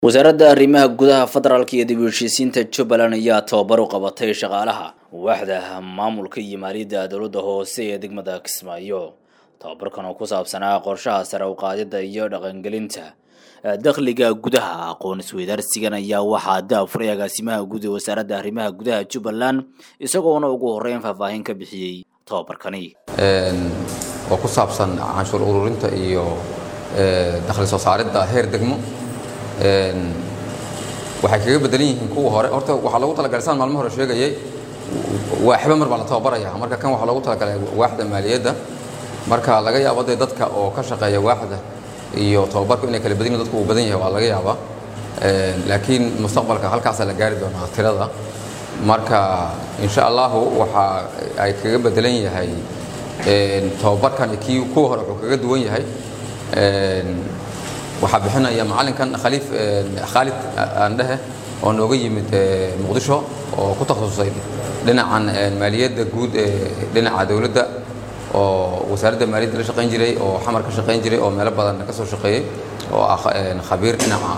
wasaaradda arrimaha gudaha federaalka iyo dib u heshiisiinta jubbaland ayaa tababar u qabatay shaqaalaha waaxda maamulka iyo maaliyadda dowladda hoose ee degmada kismaayo tababarkan oo ku saabsanaa qorshaha sare u qaadidda iyo dhaqangelinta dakhliga gudaha aqoon isweydaarsigan ayaa waxaa daafuray agaasimaha guud ee wasaaradda arrimaha gudaha jubbaland isagoona ugu horreyn faahfaahin ka bixiyey tababarkani oo ku saabsan canshuur ururinta iyo dakhli soo saaridda heer degmo waxay kaga bedelan yihiin kuwa hore horta waxaa loogu talagalay saan maalmo hore sheegayay waaxba mar baa la tababaraya marka kan waxaa loogu talagalay waaxda maaliyadda marka laga yaabo dee dadka oo ka shaqeeya waaxda iyo tababarku inay kala badan yihin dadku uu badan yahay waa laga yaabaa laakiin mustaqbalka halkaasaa la gaari doonaa tirada marka insha allahu waxa ay kaga bedelan yahay tababarkan kii kuwa hore wuxuu kaga duwan yahay waxaa bixinaya macallinkan khaliif khaalid aandhehe oo nooga yimid muqdisho oo ku takhasusay dhinacan maaliyadda guud ee dhinaca dowladda oo wasaaradda maaliyadda la shaqayn jiray oo xamar ka shaqayn jiray oo meelo badan ka soo shaqeeyey oo ah khabiir dhinaca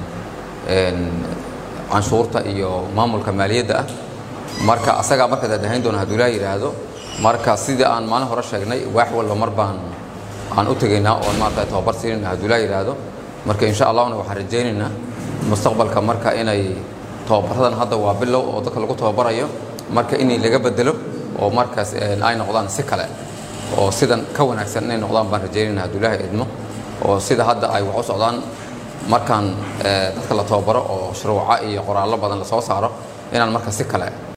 canshuurta iyo maamulka maaliyadda ah marka asagaa marka daadahayn doona hadduu ilaa yidhaahdo marka sidii aan maalin hore sheegnay waax walba mar baan aan u tegaynaa oon maarata tababar siinayna hadduu ilaa yidhaahdo marka insha allahna waxaan rajaynaynaa mustaqbalka marka inay tababaradan hadda waa bilow oo dadka lagu tababarayo marka inay laga bedelo oo markaas ay noqdaan si kale oo sidan ka wanaagsan inay noqdaan baan rajaynayna hadduu ilaahay idmo oo sida hadda ay wax u socdaan markaan dadka la tababaro oo shuruuca iyo qoraallo badan la soo saaro inaan marka si kale